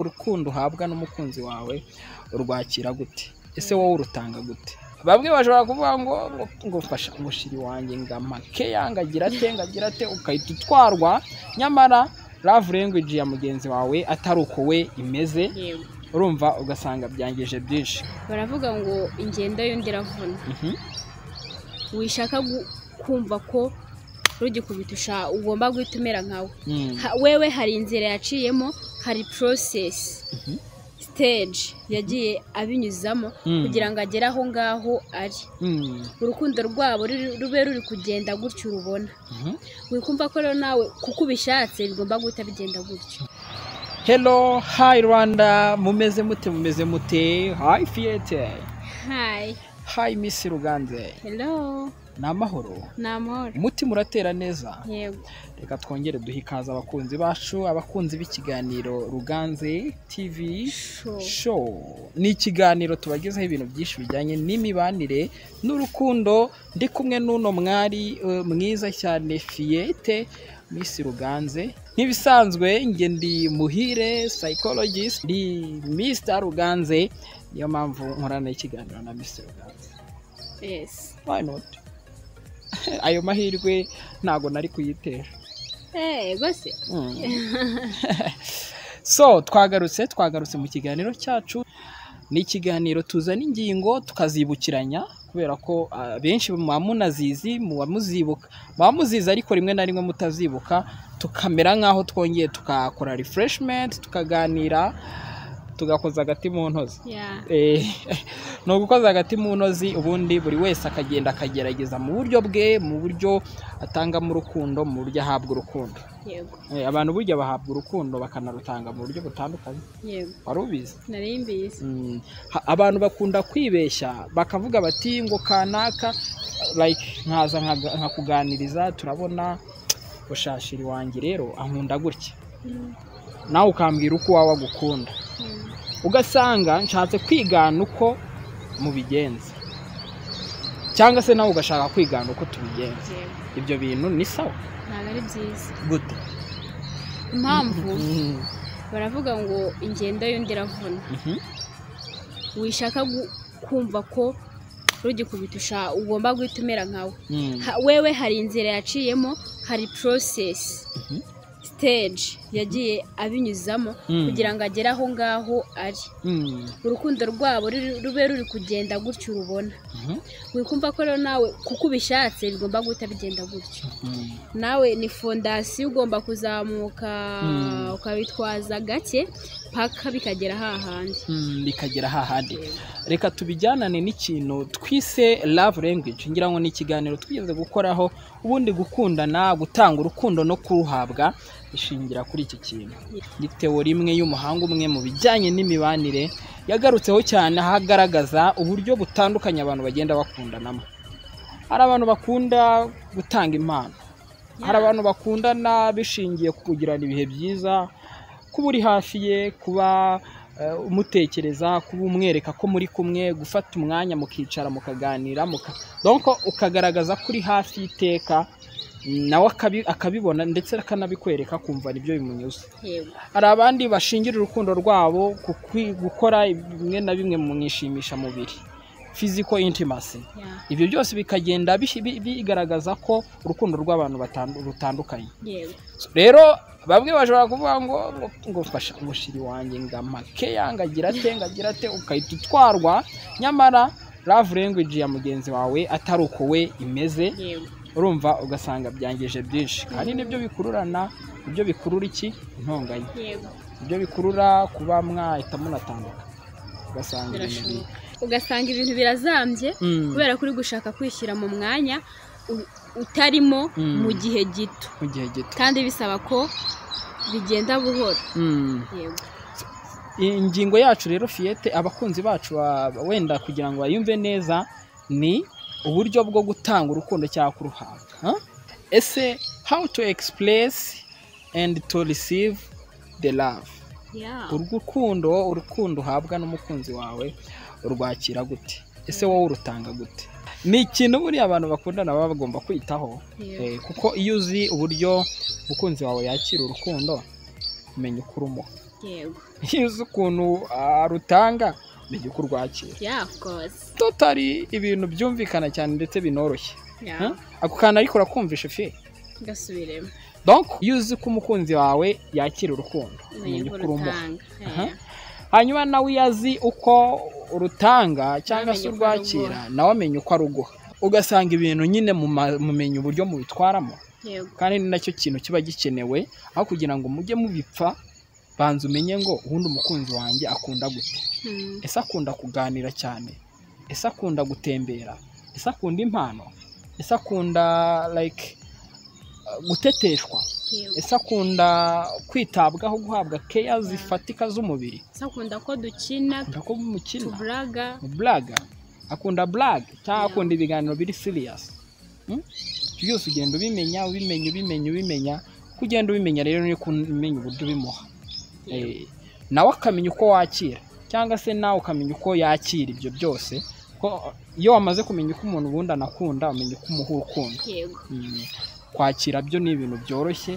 urukundo uhabwa n'umukunzi wawe urwakira gute ese wowe urutanga gute bamwe bashobora kuvuga ngo ngo mfasha umushiri wanjye ngo amake yangagira ate ngagira ate ugahita utwarwa nyamara love language ya mugenzi wawe atari uko we imeze yewe urumva ugasanga byangije byinshi baravuga ngo ingendo y'undi iravuna Mhm. wishaka gu- kumva ko rugikubita usha- ugomba guhita umera nkawe Mm. Ha- wewe hari inzira yaciyemo hari porosesi Mhm. siteji yagiye abinyuzamo Mm. kugira ngo agere aho ngaho ari Mm. urukundo rwabo ruri- rube ruri kugenda gutyo urubona Mhm. wikumva ko rero nawe kuko ubishatse bigomba guhita bigenda gutyo hello hi rwanda mumeze mute mumeze mute hi fiyete hayi hi miss ruganze hero ni amahoro ni amahoro umutima uratera neza yego reka twongere duhe ikaze abakunzi bacu abakunzi b'ikiganiro ruganze tv sho show ni ikiganiro tubagezaho ibintu byinshi bijyanye n'imibanire n'urukundo ndi kumwe n'uno mwari eh, mwiza cyane fiyete misi ruganze nk'ibisanzwe nge ndi muhire psychologist ndi mr ruganze niyo mpamvu nkorana ikiganiro na mr ruganze yesi why not ayo mahirwe ntago nari kuyitera eee rwose so twagarutse twagarutse mu kiganiro cyacu ni ikiganiro tuzana ingingo tukazibukiranya kubera ko ah, benshi muba munazizi muba muzibuka muba muzizi ariko rimwe na rimwe mutazibuka tukamera nk'aho twongeye tukakora refreshment tukaganira tugakoza agati mu ntozi ya Eh, ni ugukoza hagati mu ntozi ubundi buri wese akagenda akagerageza mu buryo bwe mu buryo atangamo urukundo mu buryo ahabwa urukundo yego Eh, abantu burya bahabwa urukundo bakanarutanga mu buryo butandukanye yego wari ubizi nari mbizi Mm, ha- abantu bakunda kwibeshya bakavuga bati ngo kanaka like nkaza nkaga- nkakuganiriza turabona bushashiri wanjye rero ankunda gutya Mm, nawe ukambwira uko wawe agukunda mm. ugasanga nshatse kwigana uko mubigenza cyangwa se nawe ugashaka kwigana uko tubigenza yego ibyo bintu ni sawa ntabwo ari byiza gute impamvu Mhm. baravuga ngo ingendo y'undi iravuna Mhm. wishaka gu- kumva ko rugikubita usha- ugomba guhita umera nkawe Mm. Ha- wewe hari inzira yaciyemo hari porosesi Mhm. siteji yagiye abinyuzamo Mm. kugira ngo agere aho ngaho ari Mm. urukundo rwabo ruri- rube ruri kugenda gutyo urubona Mhm. wikumva ko rero nawe kuko ubishatse bigomba guhita bigenda gutyo Mm. nawe ni fondasiyo ugomba kuzamuka Mm. ukabitwaza gake paka bikagera hahandi Mm, bikagera hahandi reka tubijyanane n'ikintu twise love language ngira ngo ni ikiganiro twigeze gukoraho ubundi gukundana gutanga urukundo no kuruhabwa ishingira kuri iki kintu ni teori imwe y'umuhanga umwe mu bijyanye n'imibanire yagarutseho cyane aho agaragaza uburyo butandukanye abantu bagenda bakundanamo hari abantu bakunda gutanga impano hari abantu bakundana bishingiye ku kugirana ibihe byiza kuba uri hafi ye kuba eh, umutekereza kuba umwereka ko muri kumwe gufata umwanya mukicara mukaganira muka donc ukagaragaza ko uri hafi y'iteka nawe akabi- akabibona ndetse akanabikwereka akumva nibyo bimunyuze yego hari abandi bashingira urukundo rwabo ku kwi- gukora bimwe na bimwe mu mwishimisha mubiri physical intimacy ya, ibyo byose bikagenda bihi- bi- bigaragaza ko urukundo rw'abantu batandu- rutandukanye yego rero bamwe bashobora kuvuga ngo ngo- ngo mfasha umushiri wanjye ngo amake yangagira ate ngagira ate ugahita utwarwa nyamara love language ya mugenzi wawe atari uko we imeze yego urumva ugasanga byangije byinshi kandi nibyo bikururana nibyo bikurura iki intonganya yego ibyo bikurura kuba mwahita munatandukana ugasanga ibintu bi- birashoboka ugasanga ibintu birazambye Mm, kubera ko uri gushaka kwishyira mu mwanya u- utarimo Mm. mu gihe gito mu gihe gito kandi bisaba ko bigenda buhoro Mm. yego Iyi ingingo yacu rero fiyete abakunzi bacu ba- wenda kugira ngo bayumve neza ni uburyo bwo gutanga urukundo cyangwa kuruhabwa Huh? ese how to express and to receive the love ya urukundo urukundo uhabwa n'umukunzi wawe urwakira gute ese wowe urutanga gute ni ikintu buriya abantu bakundana baba bagomba kwitaho yego Eh, kuko iyo uzi uburyo umukunzi wawe yakira urukundo umenya uko urumuha yego iyo uzi ukuntu arutanga bijya kurwakira ya of course totari ibintu byumvikana cyane ndetse binoroshye ya ako kantu ariko urakumvisha fe gasubiremo donc iyo uzi ko umukunzi wawe yakira urukundo umenya yego uko urumuha rutanga Aha. ya. hanyuma nawe iyo azi uko urutanga cyangwa se Amenye uko urwakira aruguha. nawe amenya uko aruguha ugasanga ibintu nyine muma- mumenya uburyo mubitwaramo yego kandi ni nacyo kintu kiba gikenewe aho kugira ngo mujye mubipfa banza umenye ngo ubundi umukunzi wanjye akunda gute Hmm. ese akunda kuganira cyane ese akunda gutembera ese akunda impano ese akunda like uh, guteteshwa yego ese akunda kwitabwaho guhabwa keya zifatika z'umubiri Ese akunda ko dukina akunda ko mukina tuburaga blaga akunda blaga cyangwa Yeah. akunda ibiganiro biri siriyasi ibyo byose ugenda ubimenya ubimenya ubimenya ubimenya uko ugenda ubimenya rero niko umenya uburyo ubimuha yego Eh, nawe akamenya uko wakira cyangwa se nawe ukamenya uko yakira ibyo byose ko iyo wamaze kumenya uko umuntu ubundi anakunda umenya uko umuha urukundo yego Mm, kwakira byo ni ibintu byoroshye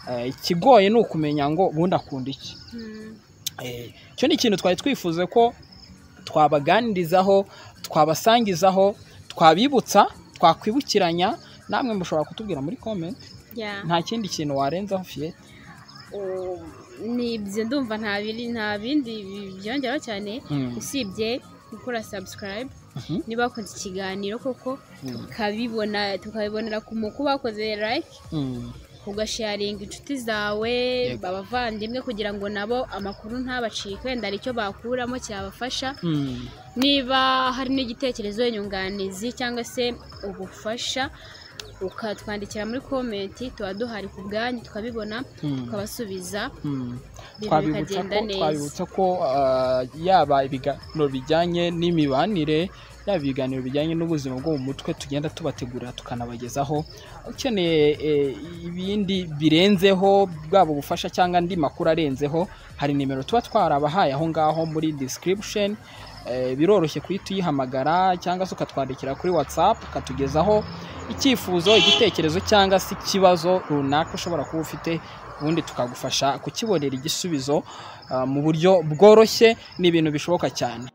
Eh, ikigoye ni ukumenya ngo ubundi akunda iki Hmm. Eh, icyo ni ikintu twari twifuza ko twabaganirizaho twabasangizaho twabibutsa twakwibukiranya namwe mushobora kutubwira muri comment ya nta kindi kintu warenzaho fiye Oh, ni ibyo ndumva nta biri nta bindi bi- byongeraho cyane Mm, usibye gukora subscribe mhm, niba wakoze ikiganiro koko mm, tukabibona tukabibonera ku muku bakoze like mm. ugasharinga inshuti zawe Yego. abavandimwe kugira ngo nabo amakuru ntabacike wenda hari icyo bakuramo cyabafasha Mm, niba hari n'igitekerezo inyunganizi cyangwa se ubufasha ukatwandikira muri komenti tuba duhari ku bwanyu tukabibona mm, tukabasubiza mm. ibintu twabibutsa bikagenda ko neza twabibutsa ko ah, yaba ibiganiro bijyanye n'imibanire yaba ibiganiro bijyanye n'ubuzima bwo mu mutwe tugenda tubategurira tukanabagezaho ukeneye eh, ibindi birenzeho bwaba ubufasha cyangwa andi makuru arenzeho hari nimero tuba twarabahaye aho ngaho muri description Eh, biroroshye kuhita uyihamagara cyangwa se ukatwandikira kuri whatsapp ukatugezaho icyifuzo igitekerezo cyangwa se ikibazo runaka ushobora kuba ufite ubundi tukagufasha kukibonera igisubizo ah, mu buryo bworoshye ni ibintu bishoboka cyane